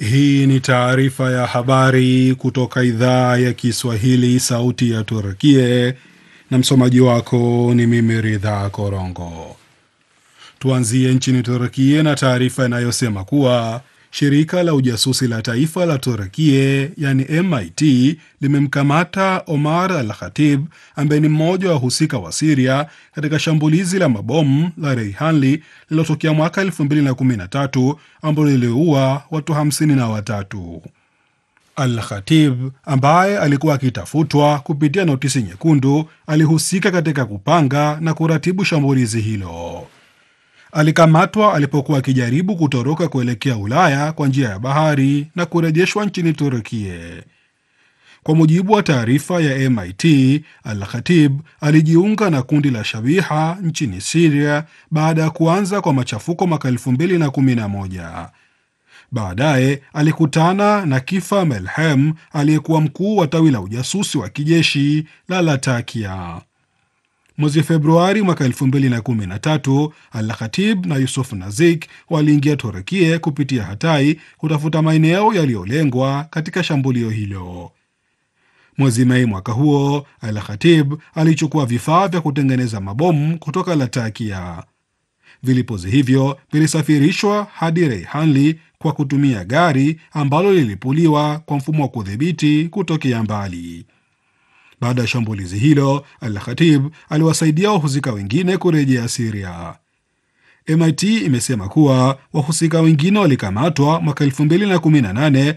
Hii ni taarifa ya habari kutoka idhaa ya Kiswahili, sauti ya Turkie, na msomaji wako ni mimi Ridha Korongo. Tuanzie nchini Turkie na taarifa inayosema kuwa shirika la ujasusi la taifa la Turkie yani MIT limemkamata Omar Al Khatib ambaye ni mmoja wa wahusika wa Siria katika shambulizi la mabomu la Reihanli lililotokea mwaka 2013 ambalo liliua watu hamsini na watatu. Al Khatib ambaye alikuwa akitafutwa kupitia notisi nyekundu alihusika katika kupanga na kuratibu shambulizi hilo. Alikamatwa alipokuwa akijaribu kutoroka kuelekea Ulaya kwa njia ya bahari na kurejeshwa nchini Turkie. Kwa mujibu wa taarifa ya MIT, Al Khatib alijiunga na kundi la Shabiha nchini Siria baada ya kuanza kwa machafuko mwaka 2011. Baadaye alikutana na Kifa Melhem aliyekuwa mkuu wa tawi la ujasusi wa kijeshi la Latakia. Mwezi Februari mwaka 2013 Al Khatib na Yusuf Nazik waliingia Turekie kupitia Hatai kutafuta maeneo yaliyolengwa katika shambulio hilo. Mwezi Mei mwaka huo, Al Khatib alichukua vifaa vya kutengeneza mabomu kutoka Latakia. Vilipuzi hivyo vilisafirishwa hadi Reihanli kwa kutumia gari ambalo lilipuliwa kwa mfumo wa kudhibiti kutokea mbali. Baada ya shambulizi hilo, Al Khatib aliwasaidia wahusika wengine kurejea Siria. MIT imesema kuwa wahusika wengine walikamatwa mwaka 2018,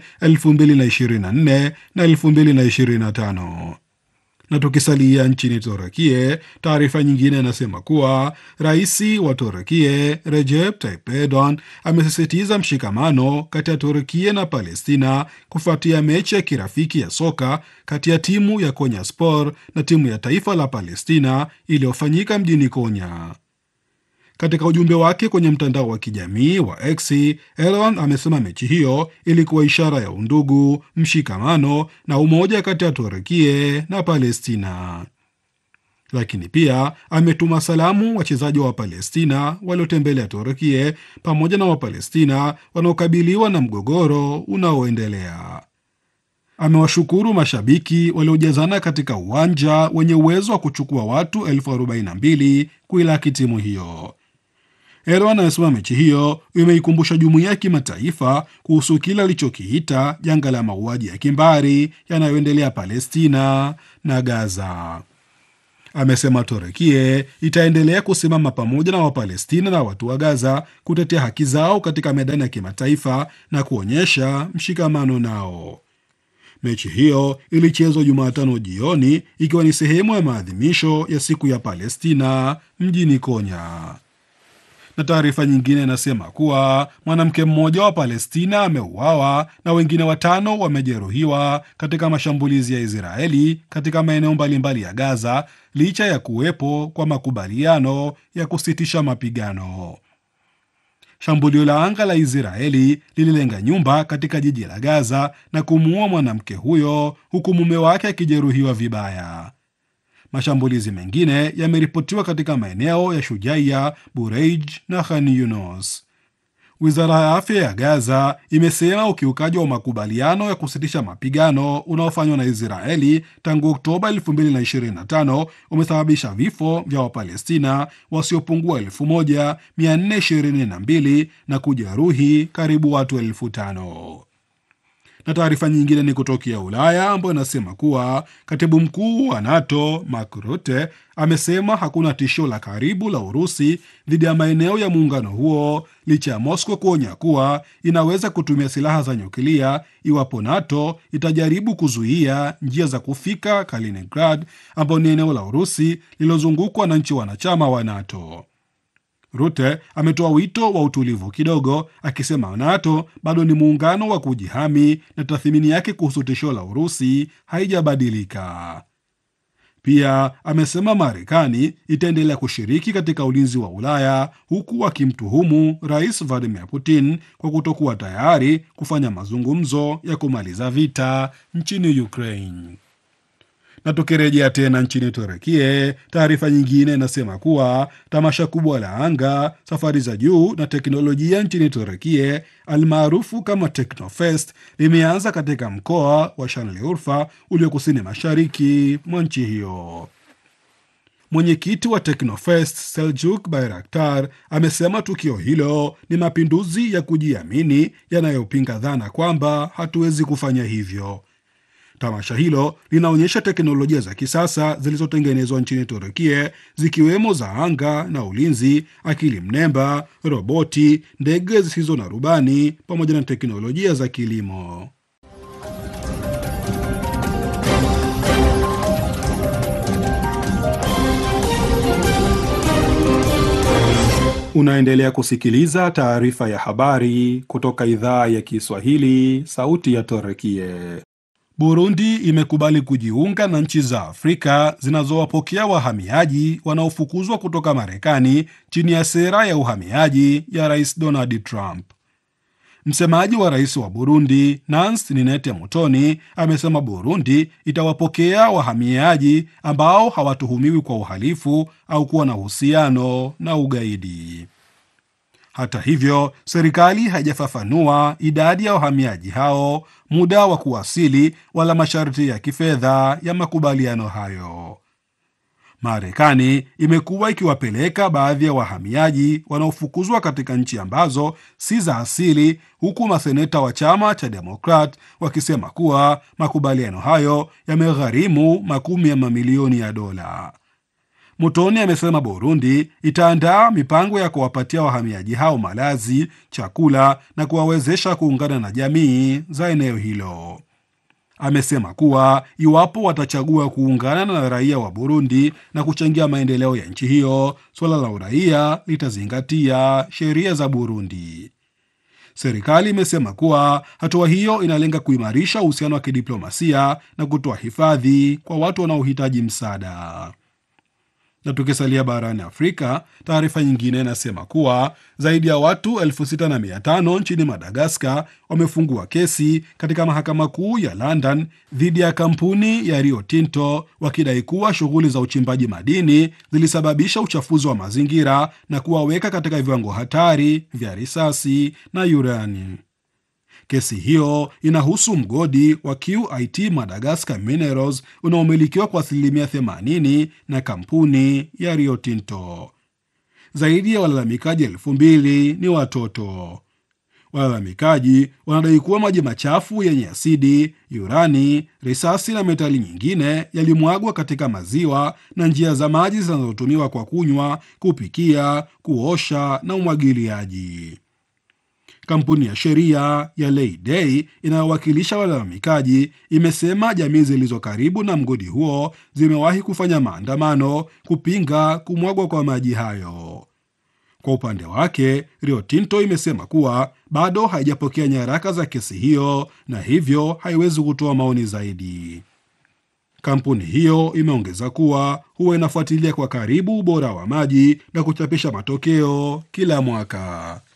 2024 na 2025. Na tukisalia nchini Torakie, taarifa nyingine inasema kuwa rais wa Torakie Recep Tayyip Erdogan amesisitiza mshikamano kati ya Turkie na Palestina kufuatia mechi ya kirafiki ya soka kati ya timu ya Konya Sport na timu ya taifa la Palestina iliyofanyika mjini Konya. Katika ujumbe wake kwenye mtandao wa kijamii wa X, Erdogan amesema mechi hiyo ilikuwa ishara ya undugu, mshikamano na umoja kati ya Turkie na Palestina. Lakini pia ametuma salamu wachezaji wa Palestina waliotembelea Turkie pamoja na Wapalestina wanaokabiliwa na mgogoro unaoendelea. Amewashukuru mashabiki waliojazana katika uwanja wenye uwezo wa kuchukua watu elfu arobaini na mbili kuilaki timu hiyo. Erdogan anasema mechi hiyo imeikumbusha jumuiya ya kimataifa kuhusu kile alichokiita janga la mauaji ya kimbari yanayoendelea Palestina na Gaza. Amesema Torekie itaendelea kusimama pamoja na Wapalestina na watu wa Gaza kutetea haki zao katika medani ya kimataifa na kuonyesha mshikamano nao. Mechi hiyo ilichezwa Jumatano jioni ikiwa ni sehemu ya maadhimisho ya siku ya Palestina mjini Konya na taarifa nyingine inasema kuwa mwanamke mmoja wa Palestina ameuawa na wengine watano wamejeruhiwa katika mashambulizi ya Israeli katika maeneo mbalimbali ya Gaza licha ya kuwepo kwa makubaliano ya kusitisha mapigano. Shambulio la anga la Israeli lililenga nyumba katika jiji la Gaza na kumuua mwanamke huyo huku mume wake akijeruhiwa vibaya. Mashambulizi mengine yameripotiwa katika maeneo ya Shujaiya, Bureij na Khan Yunus. Wizara ya afya ya Gaza imesema ukiukaji wa makubaliano ya kusitisha mapigano unaofanywa na Israeli tangu Oktoba 2025 umesababisha vifo vya Wapalestina wasiopungua 1422 na kujeruhi karibu watu elfu tano na taarifa nyingine ni kutokea Ulaya ambayo inasema kuwa katibu mkuu wa NATO Mark Rutte amesema hakuna tishio la karibu la Urusi dhidi ya maeneo ya muungano huo licha ya Moscow kuonya kuwa inaweza kutumia silaha za nyuklia iwapo NATO itajaribu kuzuia njia za kufika Kaliningrad, ambayo ni eneo la Urusi lililozungukwa na nchi wanachama wa NATO. Rute ametoa wito wa utulivu kidogo, akisema NATO bado ni muungano wa kujihami na tathmini yake kuhusu tishio la Urusi haijabadilika. Pia amesema Marekani itaendelea kushiriki katika ulinzi wa Ulaya, huku akimtuhumu Rais Vladimir Putin kwa kutokuwa tayari kufanya mazungumzo ya kumaliza vita nchini Ukraine. Na tukirejea tena nchini Turekie, taarifa nyingine inasema kuwa tamasha kubwa la anga, safari za juu na teknolojia nchini Turekie almaarufu kama Teknofest limeanza katika mkoa wa Şanlıurfa ulio kusini mashariki mwa nchi hiyo. Mwenyekiti wa Teknofest Seljuk Bayraktar amesema tukio hilo ni mapinduzi ya kujiamini yanayopinga dhana kwamba hatuwezi kufanya hivyo. Tamasha hilo linaonyesha teknolojia za kisasa zilizotengenezwa nchini Turukie zikiwemo za anga na ulinzi, akili mnemba, roboti, ndege zisizo na rubani pamoja na teknolojia za kilimo. Unaendelea kusikiliza taarifa ya habari kutoka idhaa ya Kiswahili, sauti ya Torekie. Burundi imekubali kujiunga na nchi za Afrika zinazowapokea wahamiaji wanaofukuzwa kutoka Marekani chini ya sera ya uhamiaji ya Rais Donald Trump. Msemaji wa rais wa Burundi Nance Ninete Mutoni amesema Burundi itawapokea wahamiaji ambao hawatuhumiwi kwa uhalifu au kuwa na uhusiano na ugaidi. Hata hivyo, serikali haijafafanua idadi ya wahamiaji hao, muda wa kuwasili, wala masharti ya kifedha ya makubaliano hayo. Marekani imekuwa ikiwapeleka baadhi ya wahamiaji wanaofukuzwa katika nchi ambazo si za asili, huku maseneta wa chama cha Demokrat wakisema kuwa makubaliano hayo yamegharimu makumi ya mamilioni ya dola. Mutoni amesema Burundi itaandaa mipango ya kuwapatia wahamiaji hao malazi, chakula na kuwawezesha kuungana na jamii za eneo hilo. Amesema kuwa iwapo watachagua kuungana na raia wa Burundi na kuchangia maendeleo ya nchi hiyo, suala la uraia litazingatia sheria za Burundi. Serikali imesema kuwa hatua hiyo inalenga kuimarisha uhusiano wa kidiplomasia na kutoa hifadhi kwa watu wanaohitaji msaada. Na tukisalia barani Afrika, taarifa nyingine inasema kuwa zaidi ya watu elfu sita na mia tano nchini Madagaskar wamefungua kesi katika mahakama kuu ya London dhidi ya kampuni ya Rio Tinto wakidai kuwa shughuli za uchimbaji madini zilisababisha uchafuzi wa mazingira na kuwaweka katika viwango hatari vya risasi na urani. Kesi hiyo inahusu mgodi wa QIT Madagascar Minerals unaomilikiwa kwa asilimia 80 na kampuni ya Rio Tinto. Zaidi ya walalamikaji elfu mbili ni watoto. Walalamikaji wanadai kuwa maji machafu yenye asidi, urani, risasi na metali nyingine yalimwagwa katika maziwa na njia za maji zinazotumiwa kwa kunywa, kupikia, kuosha na umwagiliaji. Kampuni ya sheria ya Leyday inayowakilisha walalamikaji imesema jamii zilizo karibu na mgodi huo zimewahi kufanya maandamano kupinga kumwagwa kwa maji hayo. Kwa upande wake, Rio Tinto imesema kuwa bado haijapokea nyaraka za kesi hiyo na hivyo haiwezi kutoa maoni zaidi. Kampuni hiyo imeongeza kuwa huwa inafuatilia kwa karibu ubora wa maji na kuchapisha matokeo kila mwaka.